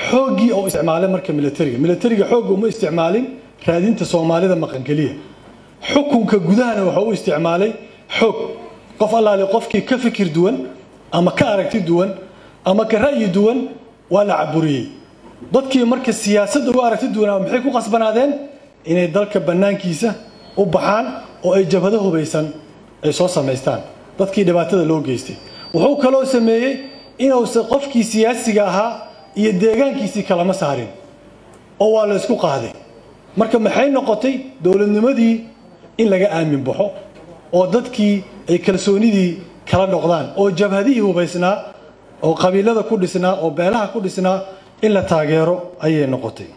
xooggii oo isticmaalay marka militariga militariga xoogga uma isticmaalin raadinta soomaalida maqan keliya xukunka gudahana waxa u isticmaalay xoog qof allaale qofkii ka fikir duwan ama ka aragti duwan ama ka ra'yi duwan waa la caburiyey dadkii marka siyaasadda uga aragti duwanaa maxay ku qasbanaadeen inay dalka bannaankiisa u baxaan oo ay jabhado hubaysan ay soo samaystaan dadkii dhibaatada loo geystay wuxuu kaloo sameeyey inuusan qofkii siyaasiga ahaa iyo deegaankiisii kalama saarin oo waa la isku qaaday marka maxay noqotay dowladnimadii in laga aamin baxo oo dadkii ay kalsoonidii kala noqdaan oo jabhadihii hubaysnaa oo qabiilada ku dhisnaa oo beelaha ku dhisnaa in la taageero ayay noqotay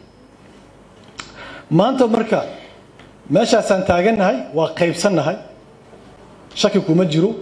maanta marka meeshaasaan taagannahay waa qaybsannahay shaki kuma jiro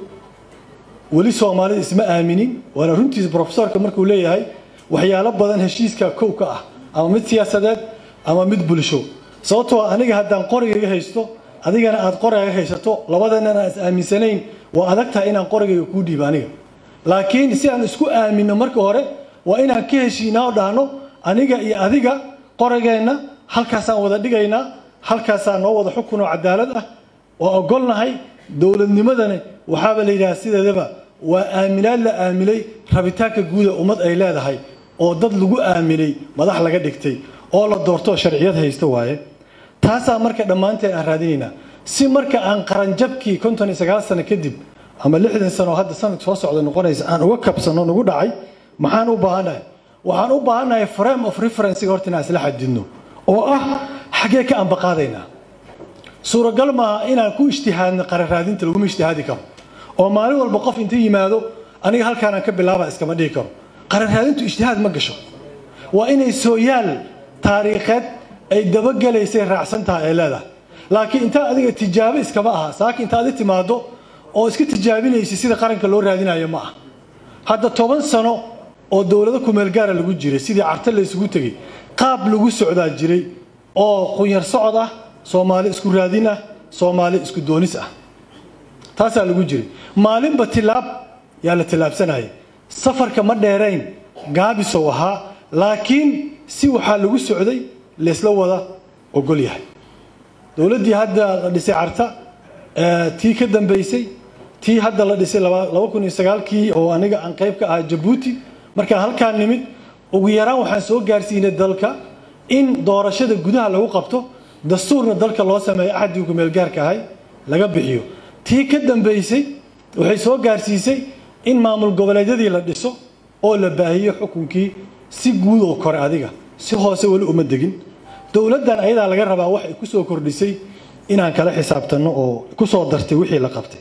weli soomaalida isma aaminin waana runtiisa brofesorka markuu leeyahay waxyaalo badan heshiiska kow ka ah ama mid siyaasadeed ama mid bulsho sababtoo aniga haddaan qorigayga haysto adigana aad qorigaaga haysato labadana aan is aaminsanayn waa adag tahay inaan qorigayga kuu dhiibo aniga laakiin si aan isku aaminno marka hore waa inaan ka heshiinaa oo dhahno aniga iyo adiga qorigeenna halkaasaan wada dhigaynaa halkaasaa noo wada xukun oo cadaalad ah waa ogolnahay dowladnimadani waxaaba la yidhaha sideedaba waa aaminaad la aaminay rabitaanka guuda ummad ay leedahay oo dad lagu aaminay madax laga dhigtay oo la doorto sharciyad haysta waaye taasaa marka dhammaanteen aan raadinaynaa si marka aan qaranjabkii konton iyo sagaal sano kadib ama lixdan sano oo hadda sanad soo socda noqonaysa aan uga kabsano nagu dhacay maxaan u baahannahay waxaan u baahannahay frame of referencega horta inaan isla xadidno oo ah xaggee ka ambaqaadaynaa suuragal maaha inaan ku ijtihaadno qaran raadinta laguma ijtihaadi karo oo maalin walba qof inta yimaado aniga halkaanaan ka bilaaba iskama dhihi karo qaran raadintu ijtihaad ma gasho waa inay sooyaal taariikheed ay dabagelaysay raacsan tahay ay leedahay laakiin intaa adiga tijaabo iskama aha saaka inta adi timaado oo iska tijaabinaysa sida qaranka loo raadinayo ma ah hadda toban sano oo dowlado kumeelgaara lagu jiray sidii carta la isugu tegey qaab lagu socdaa jiray oo qunyar socod ah soomaali isku raadin ah soomaali isku doonis ah taasaa lagu jiray maalinba tilaab yaa la tilaabsanayay safarka ma dheerayn gaabisow ahaa laakiin si waxaa lagu socday laysla wada ogol yahay dowladdii hadda la dhisay carta tii ka dambaysay tii hadda la dhisay laba kun iyo sagaalkii oo aniga aan qayb ka ahaa jabuuti markaan halkaan nimid ugu yaraan waxaan soo gaarsiinay dalka in doorashada gudaha lagu qabto dastuurna dalka loo sameeyo axadii kumeelgaarka ahay laga bixiyo tii ka dambaysay waxay soo gaarsiisay in maamul goboleedyadii la dhiso oo la baahiyo xukunkii si guud oo kore adiga si hoose weli uma degin dowladdan ayadaa laga rabaa wax ay ku soo kordhisay inaan kala xisaabtanno oo ku soo dartay wixii la qabtay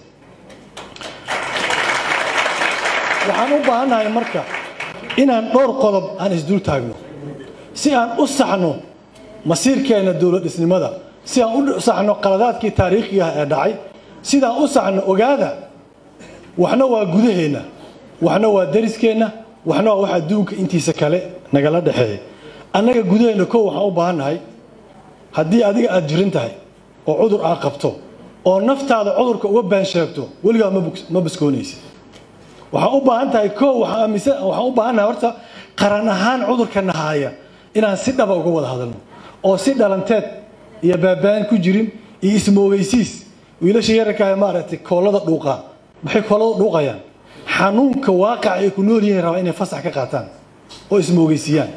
waxaan u baahannahay marka inaan dhowr qodob aan isdul taagno si aan u saxno masiirkeenna dowlad dhisnimada si aan u saxno qaladaadkii taariikhiga ah ee dhacay sidaan u saxno ogaada waxna waa gudaheenna waxna waa dariskeenna waxna waa wax adduunka intiisa kale nagala dhexeeya annaga gudaheenna kow waxaan u baahannahay haddii adiga aada jirin tahay oo cudur aad qabto oo naftaada cudurka uga been sheegto weligaa ma baskoonaysid waxaan u baahan tahay koo waxaan u baahannahay horta qaran ahaan cudurka nahaaya inaan si dhaba uga wada hadalno oo si dhalanteed iyo baabaan ku jirin iyo ismoogeysiis wiilasha yararkaa maaragtay koolada dhuuqaa maxay koolada dhuuqayaan xanuunka waaqaca ay ku nool yihiin rabaa inay fasax ka qaataan oo ismoogeysiiyaan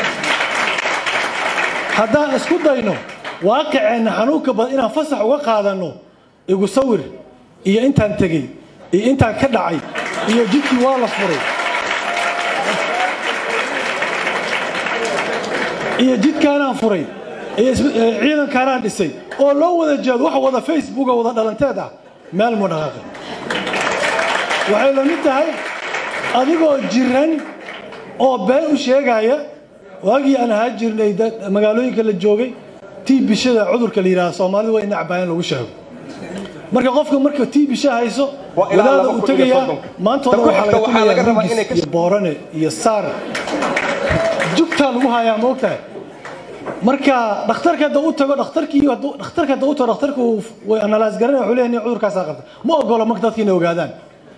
haddaan isku dayno waaqiceenna xanuunka badan inaan fasax uga qaadanno igu sawir iyo intaan tegey iyo intaan ka dhacay iyo jidkii waa la furay iyo jidkaanaan furay iyo ciidankaanaan dhisay oo loo wada jeedo wax wada facebooka wada dhalanteed ah meel mu dhaqaaqay waxay la mid tahay adigoo jiran oo been u sheegaya waagii aan ahaa jirnay magaalooyinka la joogay tii bishada cudurka la yidhaha soomaalida waa in nacbaayan lagu sheego marka qofka marka tii bisha hayso wadaada uu tegayaa maanta hore waxaa laga tumayaa iyo boorane iyo saar jugtaa lagu hayaa ma ogtahay marka dhakhtarka hadda u tago dhakhtarkii dhakhtarka hadda u tago dhakhtarku way analaas garanaya wuxuu leeyahay cudurkaasaa qabta ma ogolo marka dadka inay ogaadaan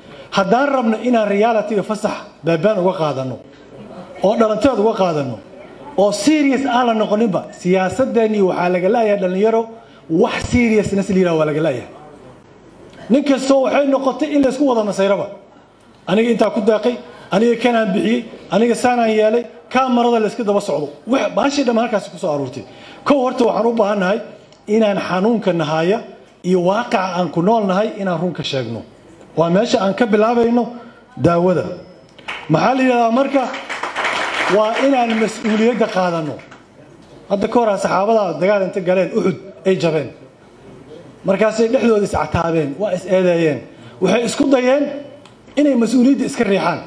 haddaan rabno inaan realitiga fasax baabaan uga qaadano oo dhalanteed uga qaadano oo serious aan la noqoninba siyaasadeenii waxaa laga laayahay dhallinyaro wax seriousness la yidhaha waa laga laayahay nin kastoo waxay noqotay in laysku wada masayraba aniga intaa ku daaqay aniga kanaan bixiyey aniga saanaan yeelay kaamarada layska daba socdo baashii dhamma halkaasi ku soo aruurtay kow horta waxaan u baahannahay inaan xanuunka nahaya iyo waaqaca aan ku nool nahay inaan runka sheegno waa meesha aan ka bilaabayno daawada maxaa la yidhahdaa marka waa inaan mas-uuliyadda qaadanno hadda ka horaa saxaabada dagaal inta galeen uxud ay jabeen markaasay dhexdooda iscataabeen waa is eedeeyeen waxay isku dayeen inay mas-uuliyadda iska riixaan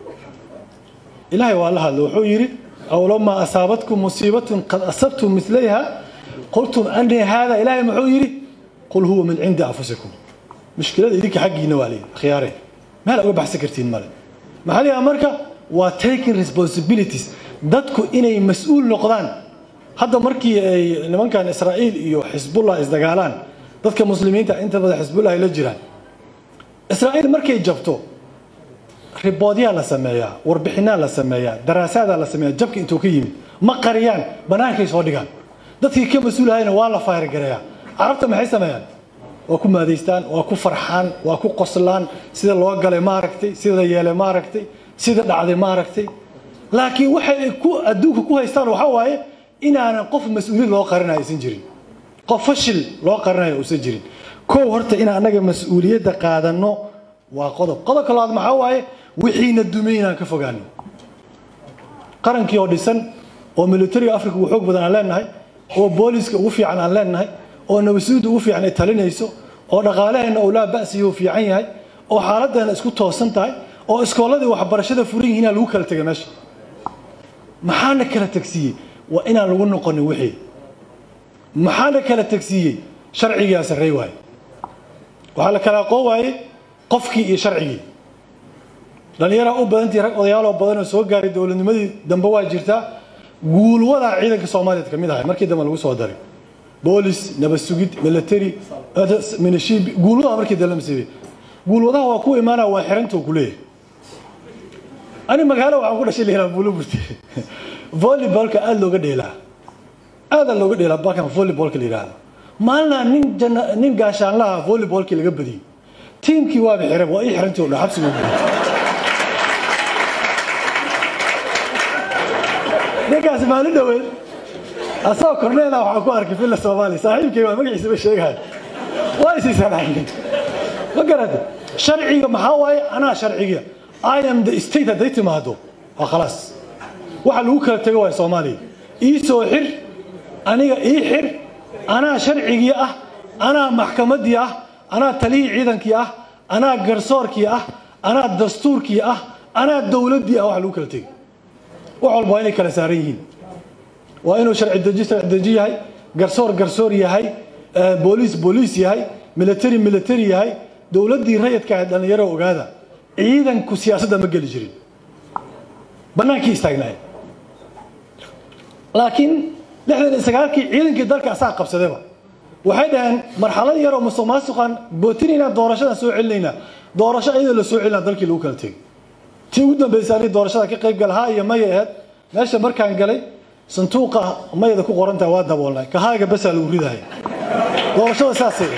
ilaahay waa la hadla wuxuu yidhi awlamaa asaabatkum musiibatun qad asabtum milayha qultum anii haada ilaahay muxuu yidhi qul huwa min cindi anfusikum mushkilada idinka xaggiina waa layidhi khiyaareen meel uga baxsan kartiin male maxaa la yidhaha marka waa taking responsibilities dadku inay mas-uul noqdaan hadda markii ay nimankan israa'iil iyo xisbullah isdagaalaan dadka muslimiinta inta badan xisbullah ay la jiraan israa'iil markay jabto riboodyaa la sameeyaa warbixinaa la sameeyaa daraasadaa la sameeyaa jabka intuu ka yimid ma qariyaan bannaankay soo dhigaan dadkii ka mas-uulahayna waa la fayrgareeyaa carabta maxay sameeyaan waa ku maadaystaan waa ku farxaan waa ku qoslaan sida loo galay ma aragtay sida yeelay ma aragtay sida dhacday ma aragtay laakiin waxay ku adduunka ku haystaan waxaa waaye inaanan qof mas-uuliyad loo qarinayo aysan jirin qof fashil loo qarinayo uusan jirin kow horta in annaga mas-uuliyadda qaadanno waa qodob qodobka labaad maxaa waaye wixiina dumay inaan ka fogaano qarankii oo dhisan oo militariga africa ugu xoog badan aan leenahay oo booliska ugu fiican aan leenahay oo nabasuudda ugu fiican ay talinayso oo dhaqaalaheenna uu laa ba'siyo fiican yahay oo xaaladdeena isku toosan tahay oo iskoolladii waxbarashada furan yihiin lagu kala tegay meesha maxaana kala tagsiiyey waa inaan lagu noqonin wixii maxaana kala tagsiiyey sharcigaa sarrey waaye waxaa la kala aqoon waayey qofkii iyo sharcigii dhallinyaraa u badantii rag odayaaloo badan oo soo gaaray dowladnimadii dambe waa jirtaa guulwadaa ciidanka soomaaliyeed ka mid ahay markii dambe lagu soo daray boolis nabad sugid military minishibi guulwadaha markii dambe la masiibay guulwadaha waa ku imaanaya waa xiranta ku leeyahay ani magaalo waxaan ku dhashay lihiraa buulo burti volleybolka aada looga dheelaa aada looga dheelaa balkan volleybolka la yidhaahdo maalinaa nin jana nin gaashaanlaha volleybolkii laga badiyey tiimkii waaba xiran waa ii xirantii oo dhan xabsiga ugu ninkaas maalin dhaweed asagoo korneela waxaan ku arkay villa soomaaliya saaxiibkay waa magaciisa ma sheegahay waa isiisanahay ma garata sharciga maxaa waaye anaa sharciga i am the state hadday timaado waa khalaas waxa lagu kala tego waay soomaaliya ii soo xir aniga ii xir anaa sharcigii ah anaa maxkamaddii ah anaa talihii ciidankii ah anaa garsoorkii ah anaa dastuurkii ah anaa dowladdii ah waxa lagu kala tegay wax walba waa inay kala saaran yihiin waa inuu sharci deji sharci deji yahay garsoor garsoor yahay booliis booliis yahay military military yahay dowladdii rayidka ahayd dhallinyaro ogaada ciidanku siyaasadda ma geli jirin bannaankii istaagnaay laakiin lixdan iyo sagaalkii ciidankii dalka asaa qabsadayba waxay dhaheen marxalad yaroo musuq maasuqan bootinaynaa doorashadan soo celinaynaa doorasho iyadoo la soo celinaa dalkii lagu kala tegay tii ugu dambaysay aniga doorashada ka qayb galahaa iyo maya aheed meesha markaan galay sanduuqa mayada ku qorantaha waa daboolnay kahaaga basaa lagu ridaya doorashada saasay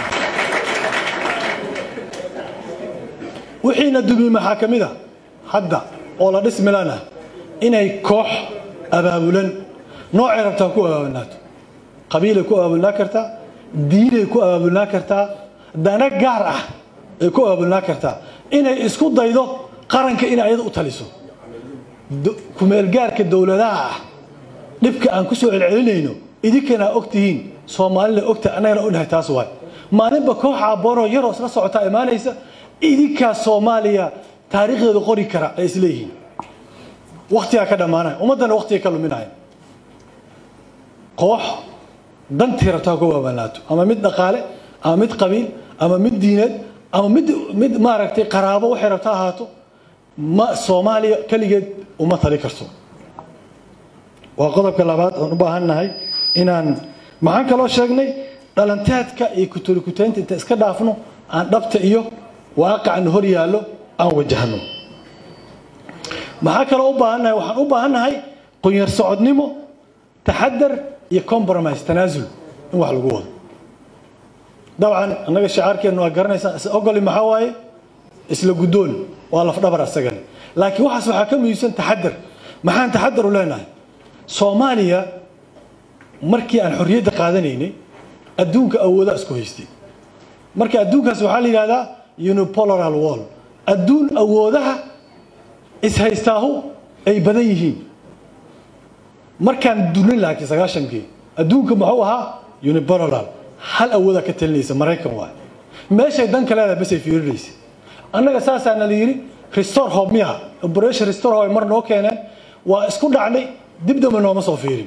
wixiina dumiye maxaa ka mid a hadda oo la dhismilanah inay koox abaabulan noocay rabtaa ku abaabulnaato qabiilay ku abaabulnaa kartaa diinay ku abaabulnaa kartaa dana gaar ah ay ku abaabulnaa kartaa inay isku daydo qaranka inay ayada u taliso kumeelgaarka dowladaha ah dhibka aan ku soo celcelinayno idinkana og tihiin soomaalina ogta annagana ognahay taas waay maalinba koox aaboonoo yaroo isla socotaa imaanaysa idinkaa soomaaliya taariikhdeedu qori kara ay isleeyihiin waktigaa ka dhammaanaya ummaddana waktiga ka luminaya koox dantii rabtaa ku waabanaato ama mid dhaqaale ama mid qabiil ama mid diineed ama mid mid maaragtay qaraabo waxay rabta ahaato ma soomaaliya keligeed uma tali karto waa qodobka labaad oon u baahan nahay inaan maxaan kaloo sheegnay dhalanteedka iyo kuturikutaynta inta iska dhaafno aan dhabta iyo waaqacan hor yaallo aan wajahno maxaa kaloo u baahannahay waxaan u baahannahay qunyar socodnimo taxadar iyo compromise tanaasul in wax lagu wado dabcan annaga shacaarkeennu waa garanaysaa is ogoli maxaa waaye isla guddoon waa lafdhabar asagani laakiin waxaas waxaa ka muhiimsan taxadar maxaan taxadar u leenahay soomaaliya markii aan xorriyadda qaadanaynay adduunka awoodaa isku haystay marka adduunkaas waxaa la yidhahdaa unipolaral wall adduun awoodaha ishaystaahu ay badan yihiin markaan dunin laakiin sagaashankii adduunka muxuu ahaa unipolaral hal awoodaa ka talinaysa maraykan waay meeshay danka leedahay basay fiirinaysa annaga saasaana la yidhi restore hope miyaha operation restore hope ay mar noo keeneen waa isku dhacnay dib dambe nooma soo fiirin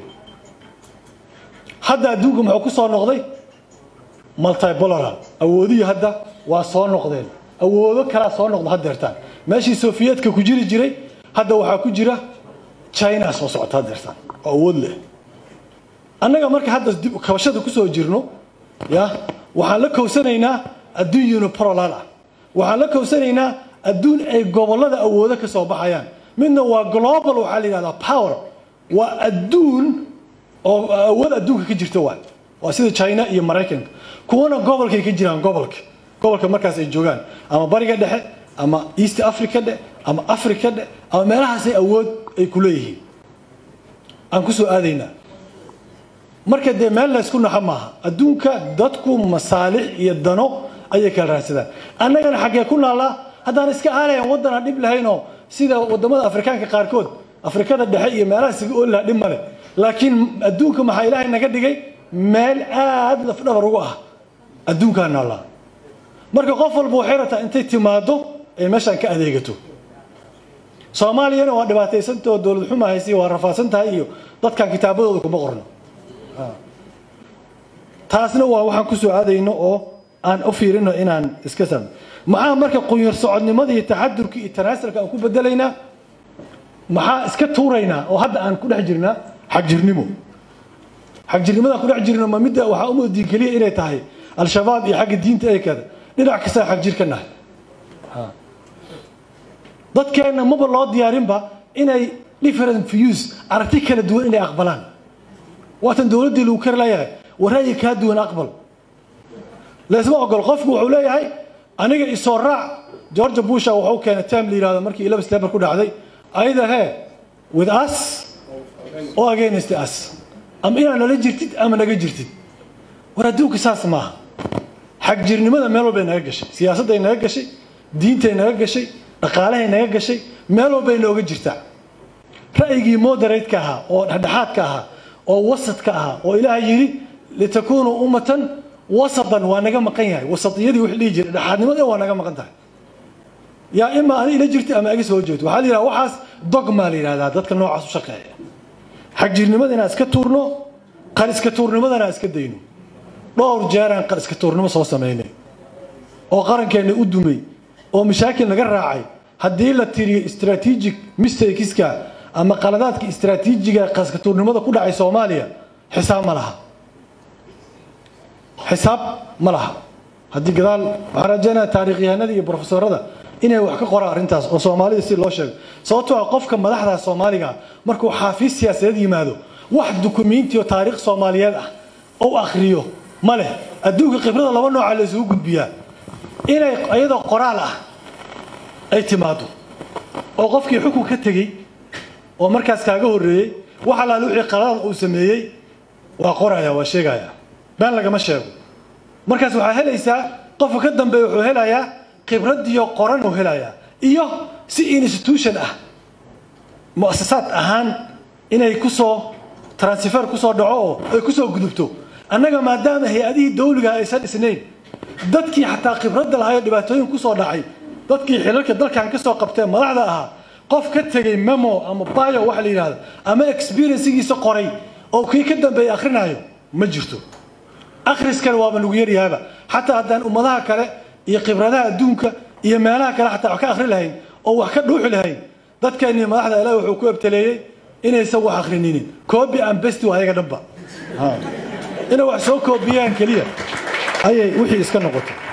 hadda adduunka muxuu ku soo noqday multipolaral awoodihii hadda waa soo noqdeen awoodo kalaa soo noqda haddeertaan meeshii sofiyeetka ku jiri jiray hadda waxaa ku jira china soo socota haddeertaan oo awood leh annaga marka hadda dib kabashada kusoo jirno ya waxaan la kowsanaynaa adduun unipolaral ah waxaan la kowsanaynaa adduun ay gobollada awoodo ka soo baxayaan midna waa global waxaa la yidhahdaa power waa adduun oo awood adduunka ka jirta waa waa sida china iyo maraykanka kuwana gobolkay ka jiraan gobolka gobolka markaas ay joogaan ama bariga dhexe ama east africa dhe ama africa dhe ama meelahaasay awood ay ku leeyihiin aan ku soo aadaynaa marka dee meel la ysku naxa maaha adduunka dadku masaalix iyo dano ayay kala raadsadaan annagana xaggee ku naallaa haddaan iska aalayan waddan aan dhib lahaynoo sida waddamada afrikaanka qaarkood afrikada dhexe iyo meelahaas iga ooli laha dhib male laakiin adduunka maxaa ilaahay naga dhigay meel aad lafdhabar ugu ah adduunkaa naallaa marka qof walba waxay rabtaa intay timaado ay meeshaan ka adeegato soomaaliyana waa dhibaataysantao dowlad xuma haysi waa rafaadsan tahay iyo dadkan kitaabadooda kuma qorno taasna waa waxaan ku soo aadayno oo aan u fiirino inaan iska saamno maxaa marka qunyar socodnimada iyo taxadurka iyo tanaasulka aan ku bedelaynaa maxaa iska tuuraynaa oo hadda aan ku dhex jirnaa xagjirnimo xagjirnimadaan ku dhex jirno ma midda waxaa umoodii keliya inay tahay al-shabaab iyo xagga diinta ay kada dhinac kastaa xagjir ka nahay dadkeenna maba loo diyaarinba inay different views aragti kala duwan inay aqbalaan waatan dowladdii lagu kari layahay waraayi kaa duwan aqbal laysma ogol qofku wuxuu leeyahay aniga isoo raac georgia busha wuxuu keenay tam la yidhahdo markii ilaba sleber ku dhacday either he with us or against us ama inaad nala jirtid ama naga jirtid war adduunka saas maaha xagjirnimada meel walbay naga gashay siyaasadday naga gashay diintay naga gashay dhaqaalahay naga gashay meel walbay nooga jirtaa ra'yigii moderatka ahaa oo dhexdhexaadka ahaa oo wasadka ahaa oo ilaahay yidhi litakuunuu ummatan wasatan waa naga maqan yahay wasatiyadii wix dhihi jiray dhexaadnimada waa naga maqan tahay yaa ima ani ila jirta ama iga soo jeedo waxaa la yidhaha waxaas dogmaa la yidhahdaa dadka noocaas u shaqeeya xagjirnimada inaan iska tuurno qar iska tuurnimadana aan iska dayno dhowr jeeraan qar iska tuurnimo soo samaynay oo qarankeenna u dumay oo mashaakil naga raacay haddii la tiriyo strategic mistakeska ama qaladaadka istraatiijiga qaska tuurnimada ku dhacay soomaaliya xisaab ma laha xisaab ma laha haddii gadaal waxaan rajaynaya taarikhyahanada iyo brofesorada inay wax ka qoraan arrintaas oo soomaalida si loo sheego sababtoo ah qofka madaxda soomaaliga markuu xaafiis siyaasadeed yimaado wax dukumentiyo taariikh soomaaliyeed ah ou akhriyo ma leh adduunka khibrada laba nooca la isugu gudbiyaa inay iyadoo qoraal ah ay timaado oo qofkii xukun ka tegey oo markaas kaaga horreeyey wax allaale wixii qaladaad uu sameeyey waa qoraya waa sheegaya been lagama sheego markaas waxaa helaysaa qofka ka dambeeya wuxuu helayaa khibradiyo qoran uu helayaa iyo si institution ah mu'asasaad ahaan inay kusoo transfer kusoo dhaco oo ay kusoo gudubto annaga maadaama hay-adihii dawliga aysan dhisnayn dadkii xataa khibradda lahaa ee dhibaatooyin kusoo dhacay dadkii xilalka dalkan kasoo qabtee madaxda ahaa qof ka tegey memo ama bio waxa la yidhahdo ama experiencegiisa qoray oo kii ka dambeeyay akhrinayo ma jirto akhriskana waaba lagu yaryahaaba xataa haddaan ummadaha kale iyo khibradaha adduunka iyo meelaha kale xataa wax ka akhri lahayn oo wax ka dhuuxi lahayn dadkeennii madaxda ilaah wuxuu ku ebtaleeyey inaysan wax akhrininin coobi and besti waa ayaga dhanba inay wax soo koobiyaan keliya ayay wixii iska noqotay